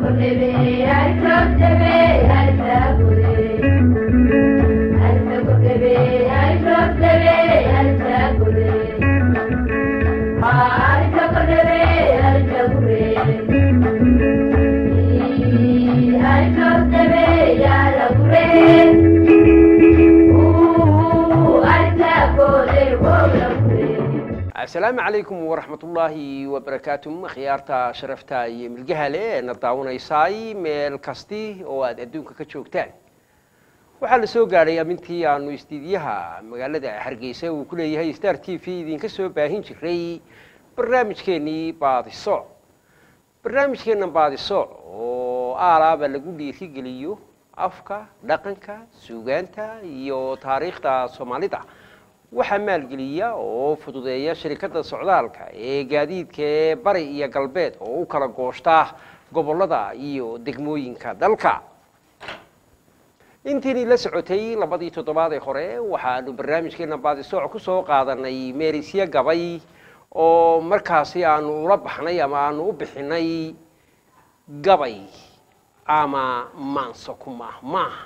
asalaamu calaykum waraxmatullaahi wabarakaatu khiyaarta sharafta iyo milgaha le ee na daawanaysaay meel kasti oo aad adduunka ka joogtaan waxaa la soo gaadhay amintii aanu istiidyaha magaalada hargeysa uu ku leeyahay star t v idinka soo baahin jiray barnaamijkeennii baadiso barnaamijkeenna baadiso oo aalaaba lagu dhiirigeliyo afka dhaqanka suugaanta iyo taariikhda soomaalida waxaa maalgeliya oo fududeeya shirikadda socdaalka ee gaadiidka ee bari iyo galbeed oo u kala gooshta gobollada iyo degmooyinka dalka intiinii la socotay labadii toddobaad ee hore waxaanu barnaamijkeena baadisooc ku soo qaadanay meerisyo gabay oo markaasi aanu ula baxnay ama aanu u bixinay gabay ama maanso ku maahmaah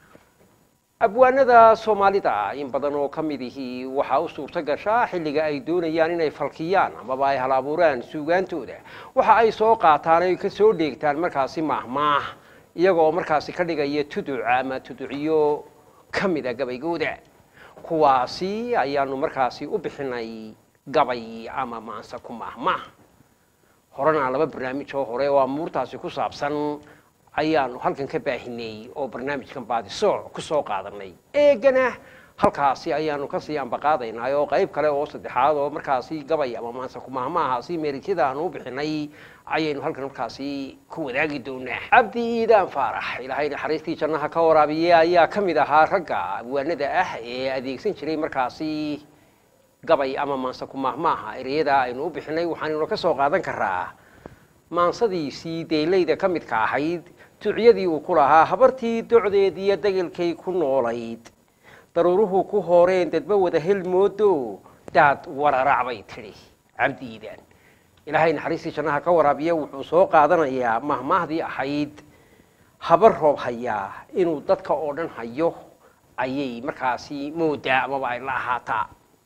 abwaanada soomaalida in badan oo ka mid ihi waxaa u suurto gashaa xilliga ay doonayaan inay falkiyaan amaba ay hal abuuraan suugaantooda waxa ay soo qaataan ay ka soo dheegtaan markaasi maahmaah iyaga oo markaasi ka dhigaya tuduc ama tuduciyo ka mida gabaygooda kuwaasi ayaanu markaasi u bixinay gabay ama maanse ku maahmaah horena laba barnaamij oo hore oo amuurtaasi ku saabsan ayaanu halkan ka baahinay oo barnaamijkan baadisooc ku soo qaadanay eegana halkaasi ayaanu kasii ambaqaadaynaa oo qayb kale oo saddexaad oo markaasi gabay ama maanse kumaahmaahaasi meerisyada aanu u bixinay ayaynu halkan markaasi ku wadaagi doonaa cabdi iidaan faarax ilaahay naxariistii jannaha ka waraabiye ayaa ka mid ahaa ragga abwaanada ah ee adeegsan jiray markaasi gabay ama maanse kumaahmaaha ereyada aynu u bixinay waxaanuna ka soo qaadan karaa maansadiisii deelayda ka midka ahayd ducyadii uu ku lahaa habartii docdeed iyo dagelkay ku noolayd daruuruhu ku hooreen dadba wada helmoodo daad wararac bay tidhi cabdiidan ilaahay naxariistii jannaha ka waraabiya wuxuu soo qaadanayaa mahmaahdii ahayd habar roob hayaa inuu dadka oo dhan hayo ayay markaasi moodaa amaba ay la ahaataa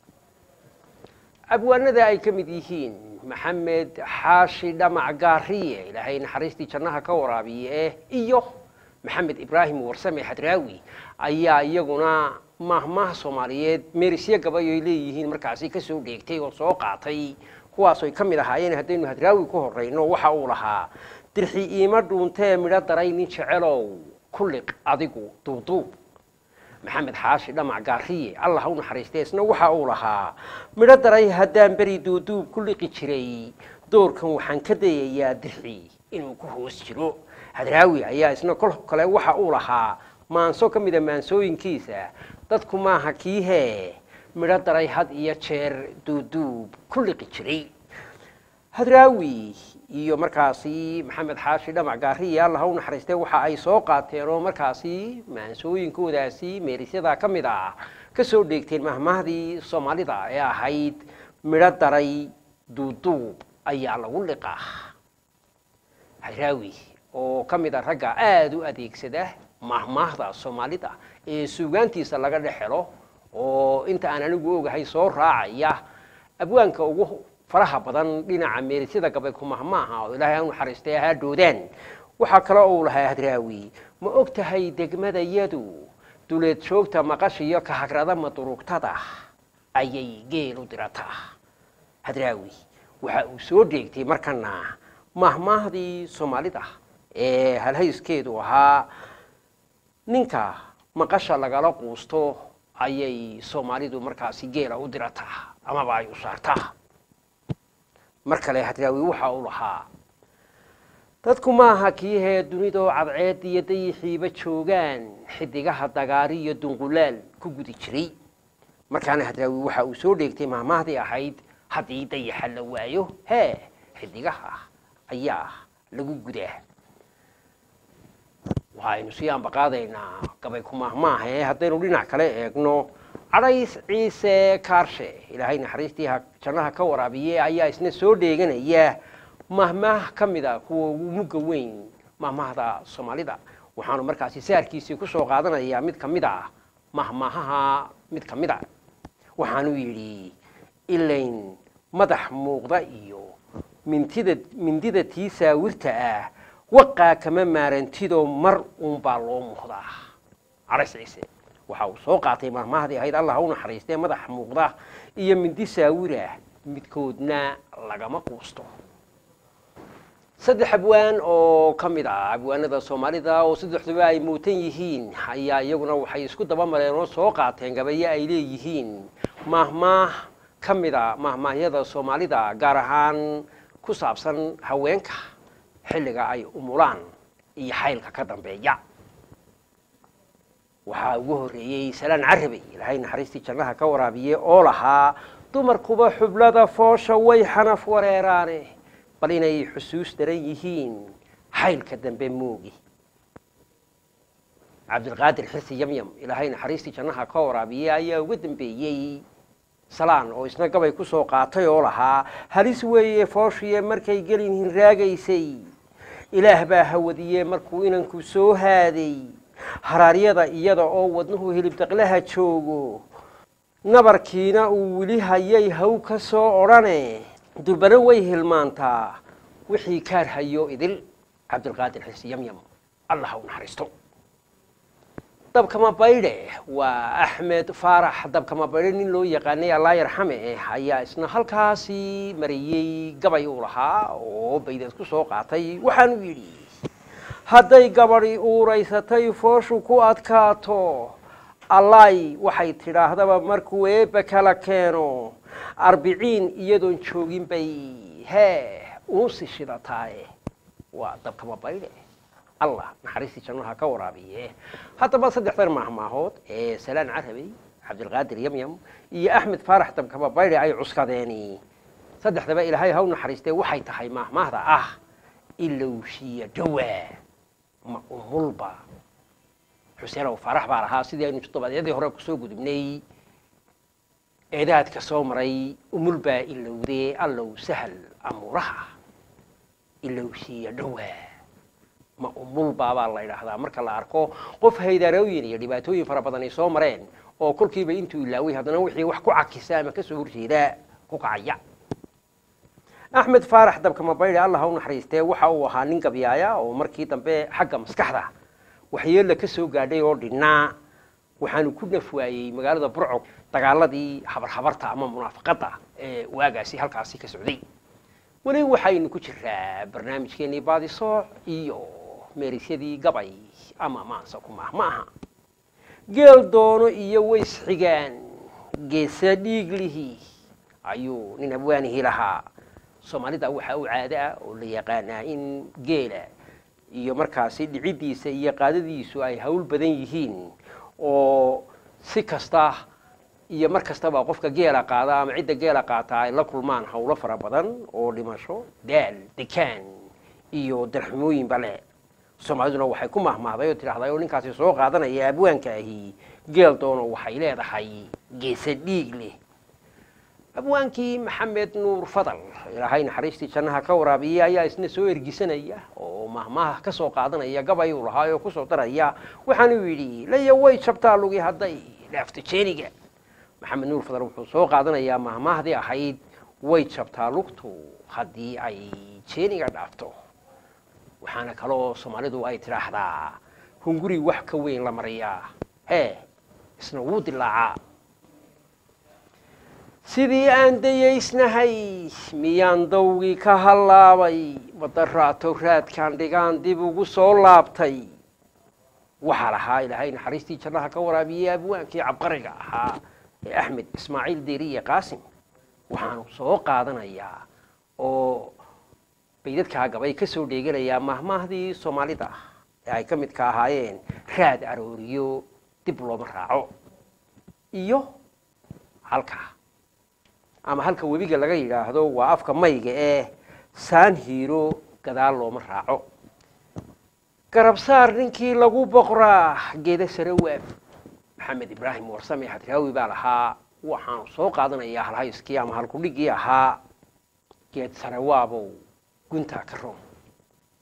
abwaanada ay ka mid yihiin maxamed xaashi dhamac gaariye ilaahay naxariistii jannaha ka waraabiye iyo maxamed ibraahim warsame xadraawi ayaa iyaguna maahmaah soomaaliyeed meerisyo gabay ay leeyihiin markaasi kasoo dheegtay oo soo qaatay kuwaasoy ka mid ahaayeen haddaynu hadraawi ku horeyno waxa uu lahaa dirxi iima dhuuntee midho daray nin jecelow kulliq adigu duuduub maxamed xaashi dhamac gaariye allah u naxariistay isna waxa uu lahaa midho daray haddaan beri duuduub ku liqi jiray doorkan waxaan ka dayayaa dirxi inuu ku hoos jiro hadraawi ayaa isna kol kale waxa uu lahaa maanso ka mida maansooyinkiisa dadku maaha kiihee midho daray had iyo jeer duuduub ku liqi jiray hadraawi iyo markaasi maxamed xaashi dhamac gaariye allah u naxariistay waxa ay soo qaateen oo markaasi maansooyinkoodaasi meerisyada ka mid ah ka soo dheegteen mahmaahdii soomaalida ee ahayd midho daray duuduub ayaa lagu liqaa hadraawi oo ka mid a ragga aada u adeegsada mahmaahda soomaalida ee suugaantiisa laga dhex helo oo inta aan anigu ogahay soo raacaya abwaanka ugu faraha badan dhinaca meerisyada gabay kumahmaaha oo ilaahay u naxariistay ahaa doodaan waxaa kale uu lahaa hadraawi ma og tahay degmadayadu duleed joogta maqashiyo ka hagrada madurugtada ayay geel u dirataa hadraawi waxa uu soo dheegtay markana mahmaahdii soomaalida ee halhayskeedu ahaa ninka maqasha lagala quusto ayay soomaalidu markaasi geela u dirataa amaba ay u saartaa mar kale hadraawi waxa uu lahaa dadku maaha kiihee dunidoo cadceed iyo dayixiiba joogaan xidigaha dagaari iyo dunqulaal ku gudi jiray markaana hadraawi waxa uu soo dheegtay mahmaahdii ahayd haddii dayaxa la waayo hee xidigaha ayaa lagu gudaa waxaynu sii ambaqaadaynaa gabay ku maahmaaha ee haddaynu dhinac kale eegno cadhays ciise kaarshe ilaahay naxariistii jannaha ka waraabiye ayaa isna soo dheeganaya mahmaah ka mid a kuwa ugu mugga weyn mahmahda soomaalida waxaanu markaasi saarkiisii ku soo qaadanayaa mid ka mid a mahmahaha mid ka mid a waxaanu yidhi ilayn madax muuqda iyo mintida mindida tii saawirta ah waqaa kama maarantidoo mar uunbaa loo muuqdaa carays ciise waxa uu soo qaatay mahmahdii ahayd allah u naxariistee madax muuqda iyo mindi saawirah midkoodna lagama quusto saddex abwaan oo ka mid ah abwaanada soomaalida oo saddexduba ay muutan yihiin ayaa iyaguna waxay isku daba mareen oo soo qaateen gabayo ay leeyihiin mahmaah ka mid a mahmaahyada soomaalida gaar ahaan ku saabsan haweenka xilliga ay umulaan iyo xaylka ka dambeeya waxaa ugu horreeyey salaan carabey ilaahay naxariistii jannaha ka waraabiye oo lahaa dumarkuba xublada foosha way xanaf wareeraane bal inay xusuus daran yihiin xaylka dambe moogi cabdilqaadir xirsi yamyam ilaahay naxariistii jannaha ka waraabiye ayaa uga dambeeyey salaan oo isna gabay ku soo qaatay oo lahaa halis weeye fooshiye markay gelin hinraagaysay ilaah baa hawadiye markuu inanku soo haaday haraaryada iyada oo wadnuhu hilibdaqlaha joogo nabarkiina uu weli hayay haw ka soo odhane durbana way hilmaantaa wixii kaar hayo idil cabdilqaadir xirsi yamyam allah ha u naxariisto dabkama baydhe waa axmed faarax dabkama baydhe nin loo yaqaanay allaa yarxame ayaa isna halkaasi mariyey gabay uu lahaa oo baydeed ku soo qaatay waxaanu yidhi hadday gabadhi uuraysatay fooshu ku adkaato allaay waxay tidhaahdaba markuu eebba kala keeno arbiciin iyadoon joogin bay hee uusi shidataaye waa dabkama baydhe allah naxariistii jannaha ka waraabiye haddaba saddexdan mahmaahood ee salaan carabey cabdilqaadir yamyam iyo axmed faarax dabkama baydhe ay cuskadeeni saddexdaba ilaahay ha u naxariistee waxay tahay mahmaahda ah ilowshiya dhowaa ma umulba xuseen ow faarax baa lahaa sidii aynu toddobaadyadii hore kusoo gudubnay eedaadka soo maray umul baa ilowdee allow sahal amuuraha ilowshiya dhowaa ma umulbaabaa la ydhaahdaa marka la arko qof haydaarooyin iyo dhibaatooyin fara badan ay soo mareen oo kolkiiba intuu ilaaway haddana wixii wax ku cakisa ama kasoo horjeeda ku kacaya axmed faarax dabkama baydhe allah ha u naxariistee waxa uu ahaa nin gabyaaya oo markii dambe xagga maskaxda waxyeella ka soo gaadhay oo dhinnaa waxaanu ku nafwaayey magaalada burco dagaaladii habarhabarta ama munaafaqadda ee waagaasi halkaasi ka socday weli waxaynu ku jiraa barnaamijkeenii baadisooc iyo meerisyadii gabay ama maansa ku maah ma aha geel doono iyo ways xigaan geesa dhiiglihi ayuu nin abwaanihii lahaa soomaalida waxaa u caado ah oo la yaqaanaa in geela iyo markaasi dhiciddiisa iyo qaadadiisu ay hawl badan yihiin oo si kasta iyo mar kastaba qofka geela qaada ama cidda geela qaata ay la kulmaan hawlo fara badan oo dhimasho daal dekaan iyo darxumooyinba leh soomaaliduna waxay ku mahmahday oo tidhahday oo ninkaasi soo qaadanaya abwaanka ahi geel doono waxay leedahay geesa dhiig leh abwaankii maxamed nuur fadal ilaahay naxariistii jannaha ka waraabiye ayaa isna soo ergisanaya oo mahmaha ka soo qaadanaya gabay uu lahaa oo kusoo daraya waxaanuu yidhi laya way jabtaa lugi hadday dhaafto jeeniga maxamed nuur fadal wuxuu soo qaadanayaa mahmaahdii ahayd way jabtaa lugtu haddii ay jeeniga dhaafto waxaana kaloo soomaalidu ay tidhaahdaa hunguri wax ka weyn la mariyaa hee isna wuu dilaacaa sidii aan dayaysnahay miyaan dawgii ka hallaabay madaraato raadkaan dhigaan dib ugu soo laabtay waxaa lahaa ilaahay naxariistii jannaha ka waraabiyey abwaankii cabqariga ahaa ee axmed ismaaciil deriye qaasim waxaanu soo qaadanayaa oo baydadkaa gabay ka soo dheeganayaa mahmaahdii soomaalida ee ay ka midka ahaayeen raad arooriyo dib looma raaco iyo halkaa ama halka webiga laga yidhaahdo waa afka mayga ee saan hiiro gadaal looma raaco garabsaar ninkii lagu boqraa geeda sare waab maxamed ibraahim warsame xadraawi baa lahaa waxaanu soo qaadanayaa halhayskii ama halkudhigii ahaa geed sare waabow guntaa ka roon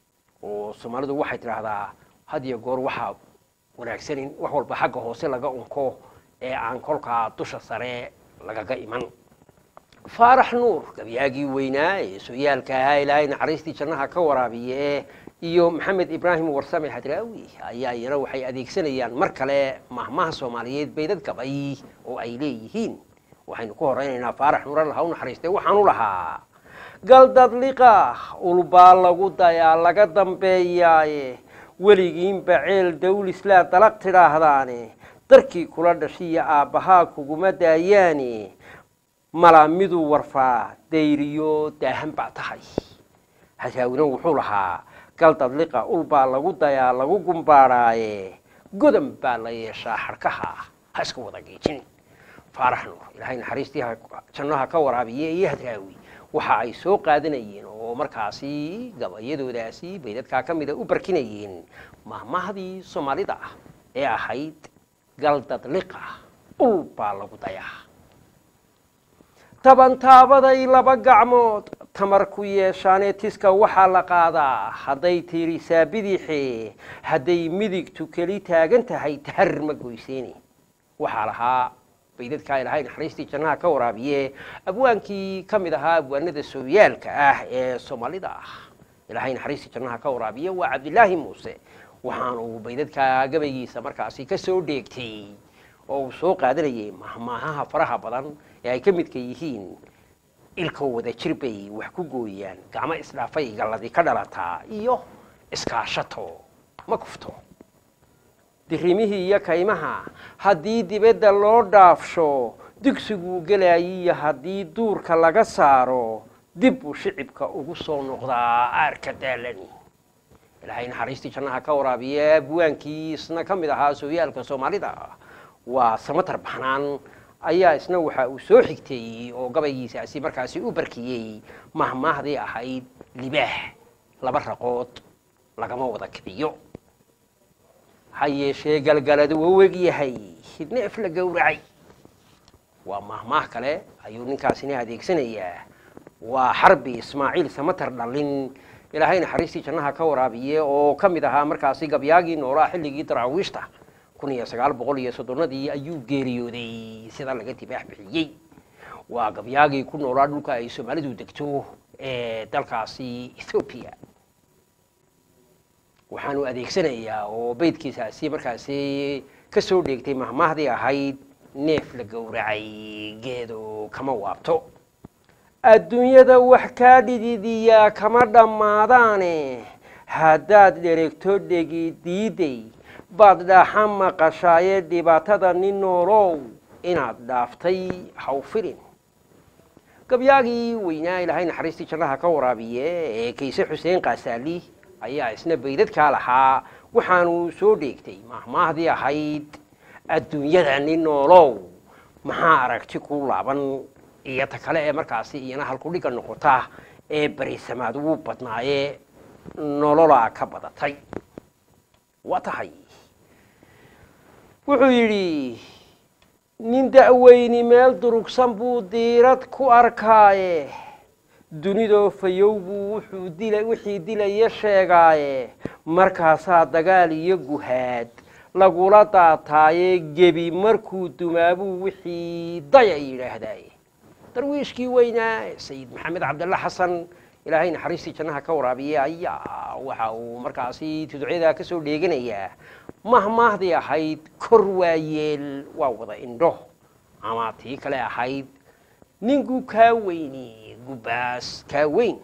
oo soomaalidu waxay tidhaahdaa had iyo goor waxaa wanaagsanin wax walba xagga hoose laga unko ee aan kolkaa dusha sare lagaga iman faarax nuur gabyaagii weynaa ee sooyaalka ahaa ilaahay naxariistii jannaha ka waraabiye iyo maxamed ibraahim warsame hadraawi ayaa iyana waxay adeegsanayaan mar kale mahmaha soomaaliyeed baydad gabay oo ay leeyihiin waxaynu ku horeynaynaa faarax nuur alla ha u naxariistay waxaanu lahaa galdadliqa ulbaa lagu dayaa laga dambeeyaaye weligiinba ceel dawlislaa dalaq tidhaahdaane darkii kula dhashiya aabbahaa kuguma daayaane malaa miduu warfaa dayriyo daahan baa tahay hasaawina wuxuu lahaa galdadliqa ulbaa lagu dayaa lagu gumbaadhaaye godan baa la yeeshaa xadhkaha ha iska wada geejin faarax nuur ilaahay naxariistii jannaha ka waraabiye iyo hadraawi waxa ay soo qaadanayeen oo markaasi gabayadoodaasi baydadkaa ka mida u barkinayeen mahmahdii soomaalida ah ee ahayd galdadliqa ul baa lagu dayaa tabantaabaday laba gacmood tamar ku yeeshaanee tiska waxaa la qaadaa hadday tiirisaa bidixe hadday midigtu keli taagan tahay tahar ma goyseeni waxaa lahaa baydadkaa ilaahay naxariistii jannaha ka waraabiye abwaankii ka mid ahaa abwaanada sooyaalka ah ee soomaalida ah ilaahay naxariistii jannaha ka waraabiye waa cabdilaahi muuse waxaanu baydadkaa gabaygiisa markaasi ka soo dheegtay oo uu soo qaadanayay mahmaahaha faraha badan ee ay ka midka yihiin ilka wada jir bay wax ku gooyaan gacmo isdhaafay galladi ka dhalataa iyo iskaashato ma kufto dirimihii iyo kaymaha haddii dibadda loo dhaafsho dugsiguu gelayiyo haddii duurka laga saaro dib buu shicibka ugu soo noqdaa aarka daalani ilaahay naxariistii jannaha ka waraabiye abwaankii isna ka mid ahaa sooyaalka soomaalida waa samatar baxnaan ayaa isna waxa uu soo xigteeyey oo gabaygiisaasi markaasi u barkiyey mahmaahdii ahayd libaax laba raqood lagama wada kiciyo ha yeeshee galgaladu wau eg yahay neef la gowracay waa mahmaah kale ayuu ninkaasina adeegsanayaa waa xarbi ismaaciil samatar dhallin ilaahay naxariistii jannaha ka waraabiye oo ka mid ahaa markaasi gabyaagii noolaa xilligii daraawiishta kun iyo sagaal boqol iyo soddonadii ayuu geeriyooday sida laga tibaax bixiyey waa gabyaagii ku noolaa dhulka ay soomaalidu degto ee dalkaasi ethoobiya waxaanu adeegsanayaa oo beydkiisaasi markaasi ka soo dheegtay mahmaahdii ahayd neef la gowracay geedo kama waabto adduunyada wax kaa dhididiyaa kama dhammaadaane haddaad dheregto dhegi diiday baad dhaaxa maqashaaye dhibaatada nin noolow inaad dhaaftay haw filin gabyaagii weynaa ilaahay naxariistii jannaha ka waraabiye ee kayse xuseen kaasaali ayaa isna baydadkaa lahaa waxaanu soo dheegtay mahmaahdii ahayd adduunyada nin noolow maxaa aragti ku laaban iyo ta kale ee markaasi iyana halkudhiga noqota ee barisamaad ugu badnaaye nololaa ka badatay waa tahay wuxuu yidhi nin da'weyni meel durugsan buu diirad ku arkaaye dunidoo fayow buu wuxuu dila wixii dilaya sheegaaye markaasaa dagaal iyo guhaad lagula daataaye gebi markuu dumaabuu wixii daya yidhaahdaaye darwiishkii weynaa sayid maxamed cabdalla xasan ilaahay naxariistii jannaha ka waraabiye ayaa waxa uu markaasi tuducyadaa ka soo dheeganayaa mahmaahdii ahayd kor waayeel waa wada indho ama tii kale ahayd ninku kaa weyni gubaas kaa weyn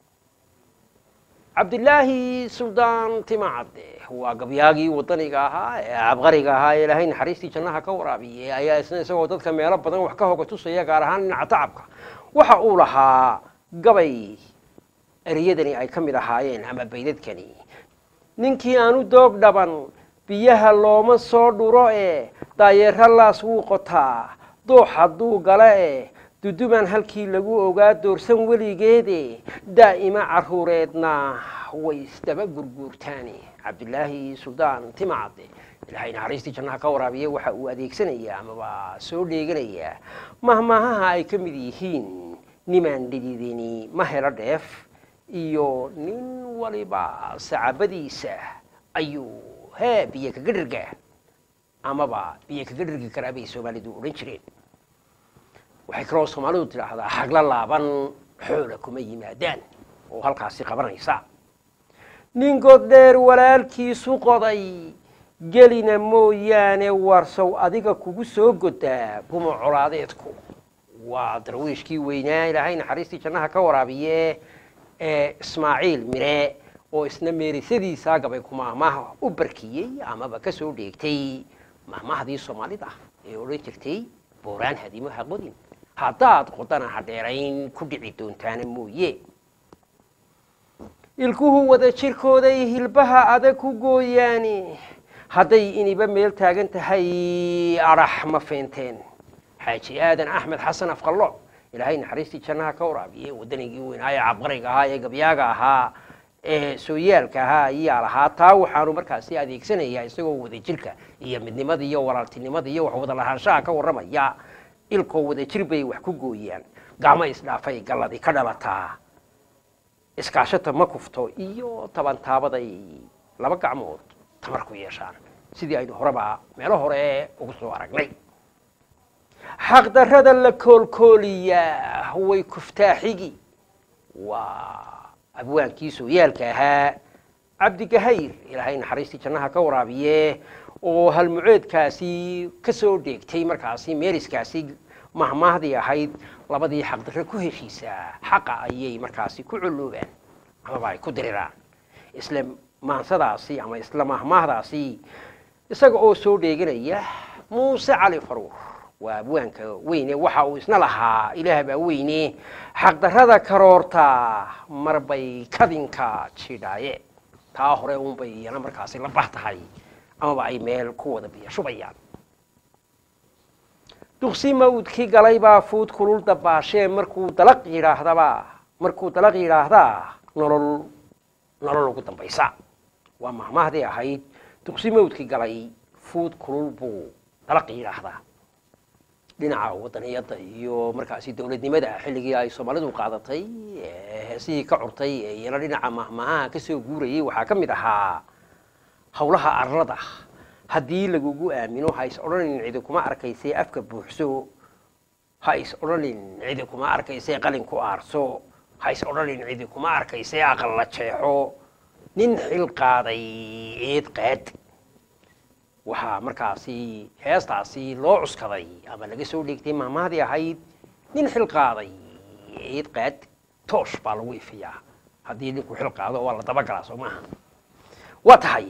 cabdilaahi suldaan timacadde waa gabyaagii wadaniga ahaa ee cabqariga ahaa ee ilaahay naxariistii jannaha ka waraabiye ayaa isna isagoo dadka meelo badan wax ka hoga tusaya gaar ahaan dhinaca tacabka waxa uu lahaa gabay ereyadani ay ka mid ahaayeen ama baydadkani ninkii aanu doog dhaban biyaha looma soo dhuro ee daayeero laas wuu qotaa doox hadduu gala e duduban halkii lagu ogaa doorsan weligeede daa'ima caruureedna way isdaba gurguurtaane cabdilaahi suldaan timacadde ilaahay naxariistii jannaha ka waraabiye waxa uu adeegsanayaa amaba soo dheeganayaa mahmaahaha ay ka mid yihiin nimaan dhididini ma helo dheef iyo nin waliba sacabadiisa ayuu hee biyo kaga dhirgaa amaba biyo kaga dhirgi karaa bay soomaalidu odhan jireen waxay kaloo soomaalidu tidhaahdaa hagla laaban xoola kuma yimaadaan oo halkaasi qabanaysa nin goddheer walaalkiisu qoday gelina mooyaane warsow adiga kugu soo godaa guma colaadeedku waa darwiishkii weynaa ilaahay naxariistii jannaha ka waraabiye ee ismaaciil mire oo isna meerisadiisa gabay ku maahmaah u barkiyey amaba ka soo dheegtay maahmaahdii soomaalida ee odhan jirtay booraan hadimo ha qodin haddaad qodana ha dheerayn ku dhici doontaana mooye ilkuhu wada jirkooday hilbaha adag ku gooyaani hadday iniba meel taagan tahay arax ma feenteen xaaji aadan axmed xasan afqallo ilaahay naxariistii jannaha ka waraabiye waddanigii weynaaye cabqariga ahaa ee gabyaaga ahaa ee sooyaalka ahaa ayaa lahaa taa waxaanu markaasi adeegsanayaa isagoo wadajirka iyo midnimada iyo walaaltinimada iyo wax wada lahaanshaha ka warramaya ilkoo wadajir bay wax ku gooyaan gacmo isdhaafay galladi ka dhalataa iskaashata ma kufto iyo tabantaabaday laba gacmood tamar ku yeeshaan sidii aynu horeba meelo hore ugu soo aragnay xaqdarrada la koolkooliyaa way kuftaaxigi waa abwaankii sooyaalka ahaa cabdigahayr ilaahay naxariistii jannaha ka waraabiye oo halmuceedkaasi ka soo dheegtay markaasi meeriskaasi mahmaahdii ahayd labadii xaqdarre ku heshiisaa xaqa ayay markaasi ku culloobaan amaba ay ku diriraan isla maansadaasi ama isla mahmaahdaasi isaga oo soo dheeganaya muuse cali faruur waa abwaanka weyne waxa uu isna lahaa ilaah baa weyne xaqdarrada karoorta marbay kadinka jidhaaye taa hore uunbay iyana markaasi la bah tahay amaba ay meel ku wada biyo shubayaan duqsi mawdkii galay baa fuud kulul dabaashee markuu dalaq yidhaahdaba markuu dalaq yidhaahdaa nolol nolol ugu dambaysa waa mahmaahdii ahayd duqsi mawdkii galay fuud kulul buu dalaq yidhaahdaa dhinaca wadaniyadda iyo markaasi dowladnimada xilligii ay soomaalidu qaadatay heesihii ka curtay ee iyana dhinaca mahmaahaha ka soo guurayay waxaa ka mid ahaa howlaha arlada haddii lagugu aamino ha is odhanin cidi kuma arkaysee afka buuxso ha is odhanin cidi kuma arkaysee qalin ku aarso ha is odhanin cidi kuma arkaysee aqal la jeexo nin xil qaaday eed qaad waxaa markaasi heestaasi loo cuskaday ama laga soo dheegtay maamahdii ahayd nin xil qaaday eed qaad toosh baa lagu ifiyaa haddii ninku xil qaado waa la dabagalaa soo maaha waa tahay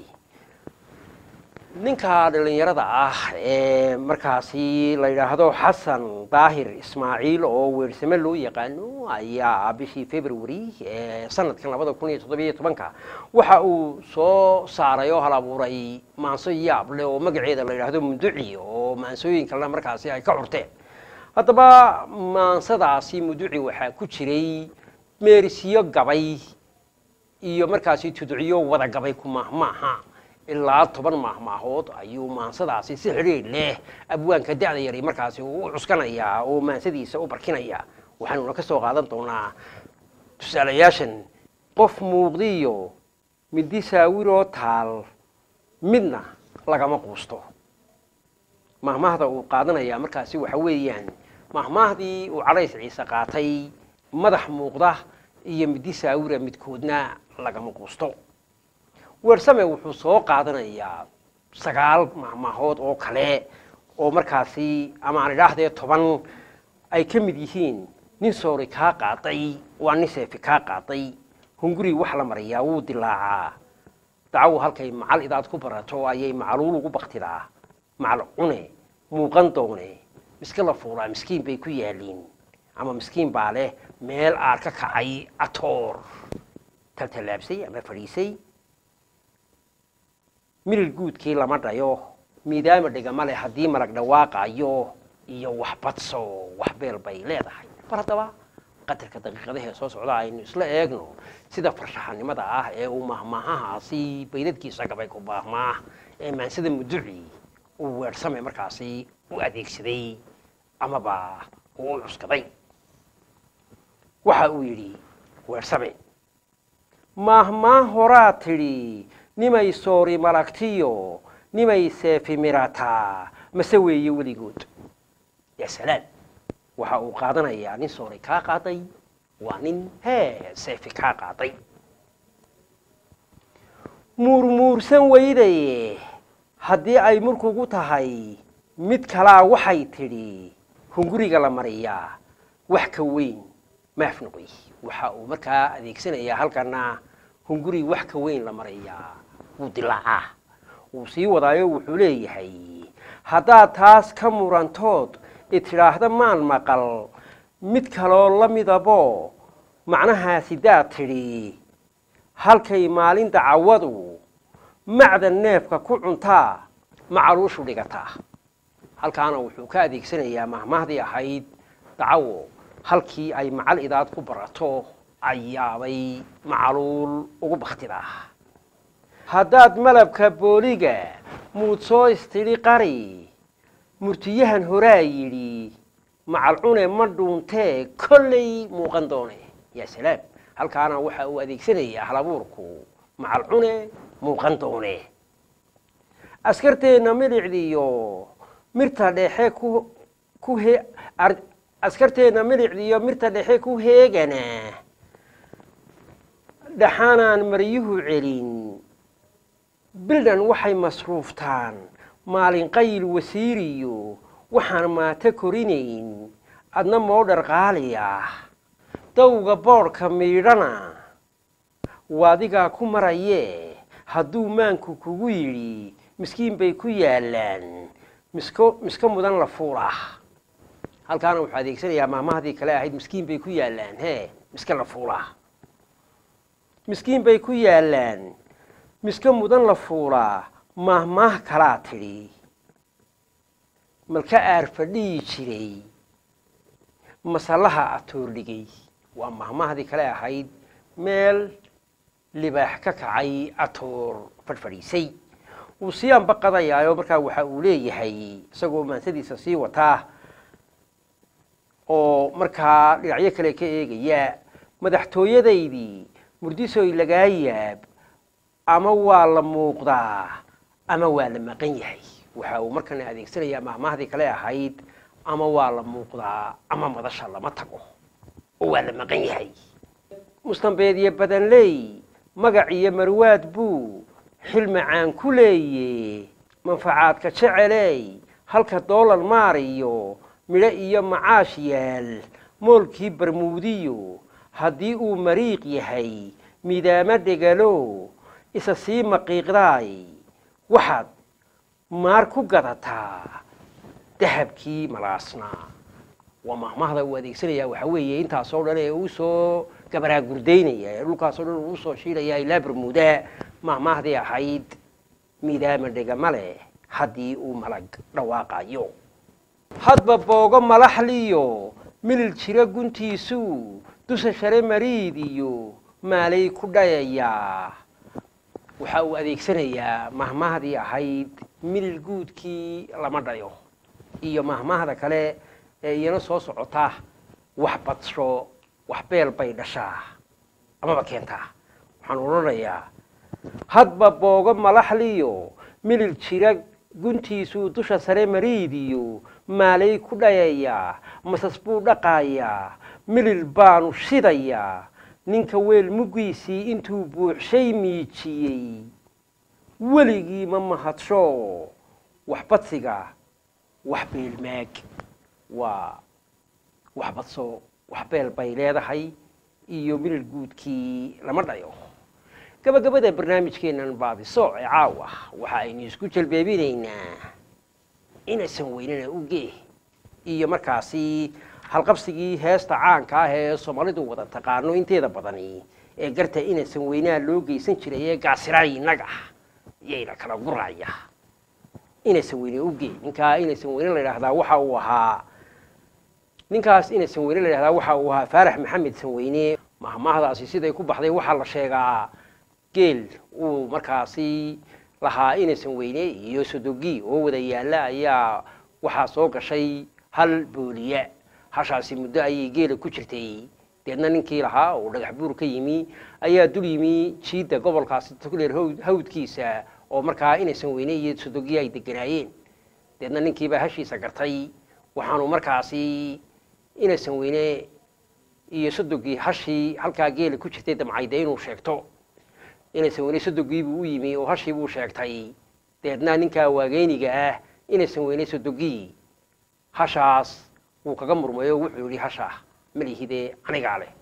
ninka dhallinyarada ah ee markaasi la yidhaahdo xasan daahir ismaaciil oo weersame loo yaqaano ayaa bishii february ee sanadkan labada kun iyo toddobiyo tobanka waxa uu soo saaray oo hal abuuray maanso yaab leh oo magaceeda la yidhaahdo muduci oo maansooyin kalena markaasi ay ka curteen haddaba maansadaasi muduci waxaa ku jiray meerisiyo gabay iyo markaasi tudciyo wada gabay ku maahmaaha ilaa toban maahmaahood ayuu maansadaasi si xidhiidh leh abwaanka da'da yari markaasi u cuskanayaa oo maansadiisa u barkinaya waxaanuna ka soo qaadan doonaa tusaalayaashan qof muuqdiyo midi saawiroo taal midna lagama quusto mahmaahda uu qaadanayaa markaasi waxa weeyaan mahmaahdii uu calays ciise qaatay madax muuqda iyo midi saawira midkoodna lagama quusto weersame wuxuu soo qaadanayaa sagaal mahmaahood oo kale oo markaasi ama aan idhaahdee toban ay ka mid yihiin nin soori kaa qaaday waa nin seefi kaa qaaday hunguri wax la mariyaa wuu dilaacaa dacaw halkay macal idaad ku barato ayay macaluul ugu baktidaa macal cune muuqan doone miska la fuulaa miskiin bay ku yaaliin ama miskiin baa leh meel aar ka kacay atoor taltallaabsay ama fadhiisay milil guudkii lama dhayo miidaama dhigama leh haddii malag dhawaaqayo iyo wax badso wax beel bay leedahay bal haddaba qadarka daqiiqadahee soo socda aynu isla eegno sida farshaxanimada ah ee uu mahmaahahaasi baydadkiisa gabay ku baahmaah ee maansada muduci uu weersame markaasi u adeegsaday amaba uu u cuskaday waxa uu yidhi weersame maahmaa horaa tidhi nimay soori malagtiyo nimay seefi mirataa mase weeye weligood yaa salaam waxa uu qaadanayaa nin soori kaa qaaday waa nin hee seefi kaa qaaday muurmuursan weydaye haddii ay murkugu tahay mid kalaa waxay tidhi hunguriga la mariyaa wax ka weyn maaf noqoy waxa uu markaa adeegsanayaa halkana hunguri wax ka weyn la mariyaa wuu dilaacaa wuu sii wadaayo wuxuu leeyahay haddaad taas ka murantood itidhaahda maan maqal mid kaloo la midabo macnahaasidaad tidhi halkay maalin dacawadu macdan neefka ku cuntaa macaluushu dhigataa halkaana wuxuu ka adeegsanayaa mahmahdii ahayd dacawo halkii ay macal idaad ku barato ayaabay macaluul ugu baktidaa haddaad malabka booliga muud soo istidhi qari murtiyahan horaa yidhi macal cune ma dhuuntee kollay muuqan doone yaa salaam halkaana waxa uu adeegsanayaa halabuurku macal cune muuqan doone askarteenna milicdiyo mirta dhexe ku ku he askarteenna milicdiyo mirta dhexe ku heegana dhaxaanaan maryuhu celin bildhan waxay masruuftaan maalin qayl wasiiriyo waxaan maato korinayn adna moodhar qaali ah dawga boodhka miidhana waadigaa ku marayee hadduu maanku kugu yidhi miskiin bay ku yaallaan misko miska mudan la fuulah halkaana wuxuu adeegsanayaa maamahdii kale ahayd miskiin bay ku yaallaan hee miska la fuulaa miskiin bay ku yaallaan miska mudan la fuulaa maahmaah kalaa tidhi malka aar fadhiyi jiray masallaha atoordhigay waa mahmahdii kale ahayd meel libaax ka kacay atoor fadhfadhiisay wuu sii ambaqadayaayo markaa waxa uu leeyahay isagoo maansadiisa sii wataa oo markaa dhinacyo kale ka eegaya madaxtooyadaydii murdisoy lagaa yaab ama waa la muuqdaa ama waa la maqan yahay waxa uu markana adeegsanayaa mahmahdii kale ahayd ama waa la muuqdaa ama madasha lama tago oo waa la maqan yahay mustambeedyo badanley magac iyo marwaad buu xil macaan ku leeye manfacaadka jeceley halka doolar maariyo midho iyo macaash yaal moolkii barmuudiyo haddii uu mariiq yahay midaamo dhegalo isa sii maqiiqdaay waxaad maar ku gadataa dahabkii malaasnaa waa mahmahda uu adeegsanayaa waxaa weeye intaasoo dhan ee uu soo gabaraagurdaynaya ee dhulkaasoo dhan uu usoo shiilaya ilaa bermuuda mahmahdii ahayd midaama dhegama leh haddii uu malag dhawaaqayo hadba boogo malaxliyo milil jira guntiisuu dusha share mariid iyo maalay ku dhayayaa waxa uu adeegsanayaa mahmahdii ahayd milil guudkii lama dhayo iyo mahmahda kale ee iyana soo socota wax badsho wax beel bay dhashaa amaba keentaa waxaan odhanayaa hadba boogo malaxliyo milil jira guntiisuu dusha sare mariidiyo maalay ku dhayayaa masas buu dhaqaayaa milil baanu shidayaa ninka weel muggiisii intuu buuxshay miijiyey weligii ma mahadsho wax badsiga wax beelmaag waa wax badso wax beel bay leedahay iyo milil guudkii lama dhayo gabagabada barnaamijkeennan baadiso ee caawa waxa aynu isku jalbeebinaynaa inaysan weynana ugee iyo markaasi halqabsigii heesta caanka ah ee soomaalidu wada taqaano inteeda badani ee garta inaysan weynaa loo geysan jiray ee gacsiraay innaga iyayna kala guraya inaysan weyne ugee ninkaa inaysan weyne la yidhaahdaa waxa uu ahaa ninkaas inaysan weyne la yidhahdaa waxa uu ahaa faarax maxamed sanweyne mahmaahdaasi siday ku baxday waxaa la sheegaa geel uu markaasi lahaa inaysan weyne iyo sodogi oo wada yaalla ayaa waxaa soo gashay hal booliya hashaasi muddo ayay geela ku jirtay deedna ninkii lahaa oo dhagax buur ka yimi ayaa dul yimi jiidda gobolkaasi togleer hawd- hawdkiisa oo markaa inaysan weyne iyo sodogii ay deganaayeen deedna ninkiibaa hashiisa gartay waxaanu markaasi inaysan weyne iyo sodogii hashii halkaa geela ku jirtay damcayde inuu sheegto inaysan weyne sodogiibuu u yimi oo hashii buu sheegtay deedna ninkaa waageyniga ah inaysan weyne sodogii hashaas wuu kaga murmay oo wuxuu yihi hasha malihide anigaa leh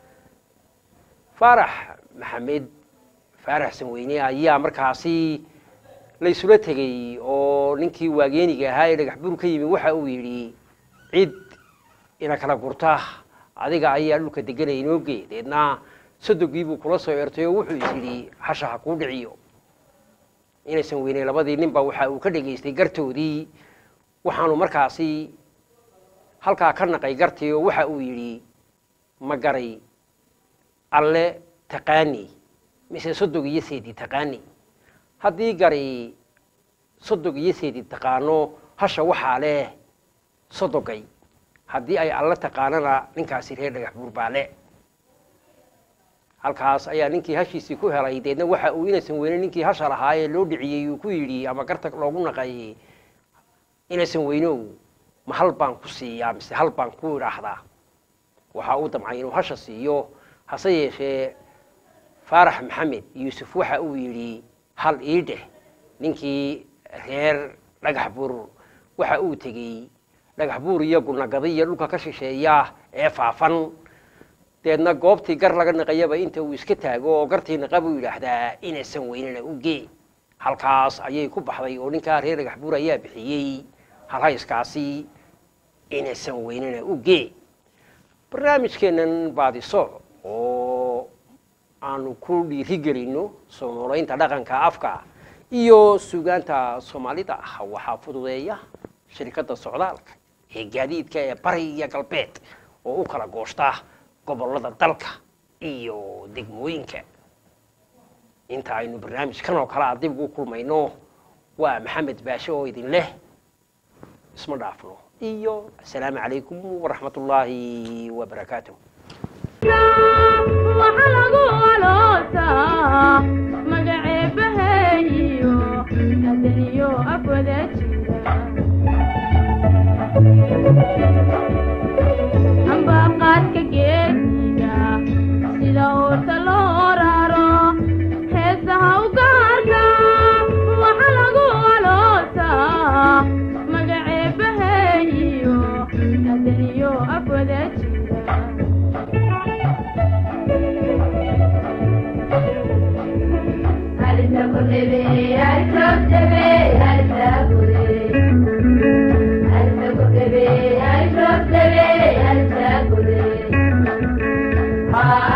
faarax maxamed faarax sanweyne ayaa markaasi laysula tegey oo ninkii waageeniga ahaa ee dhagax bur ka yimi waxa uu yidhi cid ina kala gurta adiga ayaa dhulka deganaya inooge deedna sodogiibuu kula soo ertay oo wuxuu is yidhi hasha ha kuu dhiciyo inaysan weyne labadii ninba waxa uu ka dhegaystay gartoodii waxaanu markaasi halkaa ka naqay gartii oo waxa uu yidhi ma garay alle taqaani mise sodog iyo seedi taqaani haddii gari sodog iyo seedi taqaano hasha waxaa leh sodogay haddii ay alle taqaanana ninkaasi reer dhagax buur baa le halkaas ayaa ninkii hashiisii ku helay deedna waxa uu inaysan weyne ninkii hasha lahaa ee loo dhiciyey uu ku yidhi ama garta loogu naqay inaysan weynow ma hal baan ku siiyaa mise hal baan ku idhaahdaa waxa uu damcay inuu hasha siiyo hase yeeshee faarax maxamed yuusuf waxa uu yidhi hal ii dheh ninkii reer dhagax buur waxa uu tegey dhagax buur iyo gunagadiya dhulka ka shisheeya ee faafan deedna goobtii gar laga naqayaba inta uu iska taago oo gartii naqa buu yidhaahdaa inaysan weynana u gee halkaas ayay ku baxday oo ninkaa reer dhagax buur ayaa bixiyey halhayskaasi inaysan weynana u gee barnaamijkeennan baadiso oo aanu ku dhiirigelino soo noolaynta dhaqanka afka iyo suugaanta soomaalida ah waxaa fududeeya shirkadda socdaalka ee gaadiidka ee bari iyo galbeed oo u kala gooshta gobollada dalka iyo degmooyinka inta aynu barnaamijkan oo kale a dib ugu kulmayno waa maxamed baashe oo idin leh isma dhaafno iyo asalaamu calaykum waraxmat ullaahi wabarakaatuh waxa lagu aloosaa magaceebaheeyo adaniyo afwada jira ambaqaadka geesiga sida uurta loo raro heesaha u gaarka waxa lagu aloosaa magaceebaheeyo adaniyo afwada jira Ah